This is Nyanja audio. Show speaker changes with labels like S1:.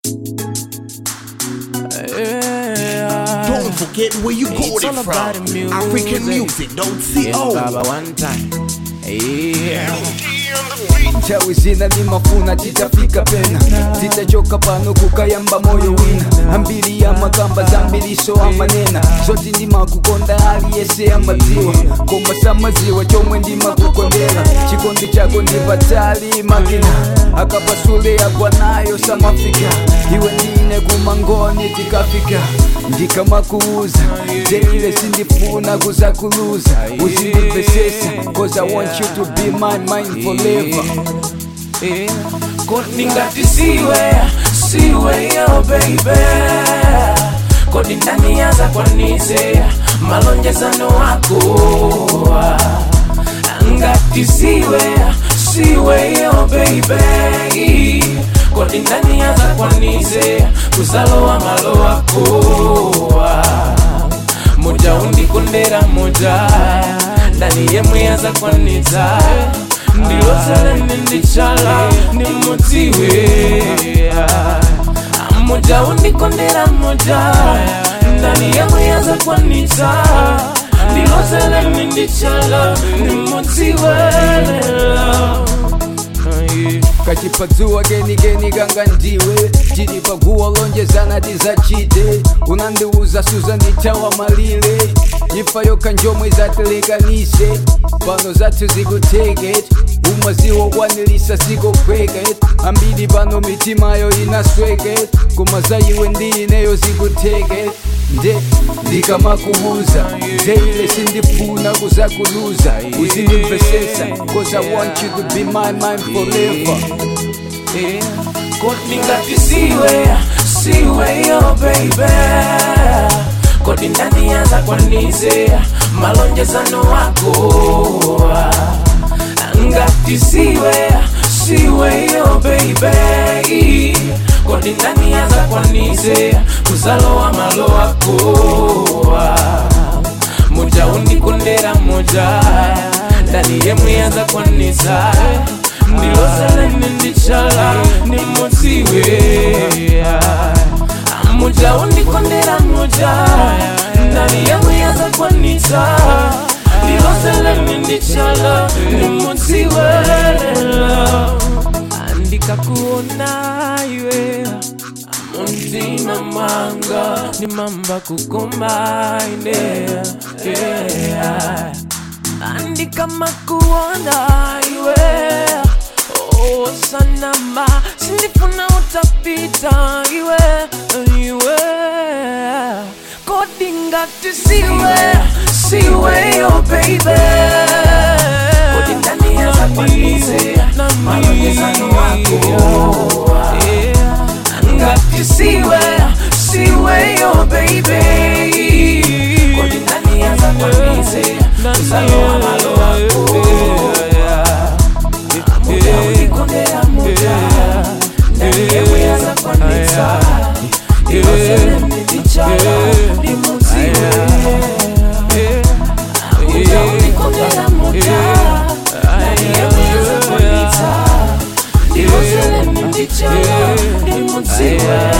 S1: Yeah.
S2: Don't forget where you got
S1: It's
S2: it
S1: all about
S2: from.
S1: the music.
S2: African music, don't see
S1: Yeah,
S2: oh.
S1: Baba one time. Yeah.
S3: chawi zina ni mafuna titafika pena zitachoka pano kukayamba moyo wina ambiri ya makamba zambiliso amanena zoti ndima kukonda aliyese amadziwa koma samaziwa chomwe ndima kukondera chikondi chako ndipatali makina akapasule yakwanayo samafika iwe ndine kumangoni tikafika ndikamakuuza zeile sindifuna kuzakuluza uzindimvesesa cause i want you to be my mind forever
S1: Yeah. Kodi ngati siwe siwe yo baby kodi ndani yaza kwanize malonjezano wako ngati siwe siwe yo baby kodi ndani yaza kwanize kuzalowa malo wako moja undikondera moja ndani yemwe yaza kwaniza ndilozelene ndichala nimudziwe moja undikondera moja ndani yemwe yaza kwaniza ndilozelene ndichala nimudziwe
S3: kachipadzuwa kenikeni kanga ndiwe chili paguwa lonjezana tizacite unandiuza suza nditawa malile ifa yokha njomwe zatelekanise pano zathu zikuteket umaziwo kwanilisa zikokweket ambiri pano mitimayo inasweket koma za iwe ndineyo zikuteket nde ndikamakubuza zeile sindifuna kuzakuluza uzindimvesesa cause i want you to be my mind forever
S1: kodi ngati siwe siwe yo baby kodi ndani yaza kwanize malonjezano wako ngati siwe siwe yo baby kodi ndani yaza kwanize kuzalowa malo wako moja undikondera moja ndani yemwe yaza kwaniza ndilozelene ndichala nimudziwe moja undikondera moja ndani yemwe yaza kwaniza ndilozelene ndichala nimudziwe ndikakuona iwe muntima mwanga nimamba kukombaine yeah. andikama kuona iwe oh, sanama sindifuna utapita iwe iwe kodingati siwe siwe yo baby kodi ndani yaza kwanize malonjezano wako ngati siwe siwe yo baby kodi ndani yaza kwanize kuzalowa malo wako muda ulikondera muda ndani yewe yaza kwaniza ilozeleni ndichala limuziwe muda ulikondera muda ndani yewe yaza kwaniza ilozeleni ndichala limuziwe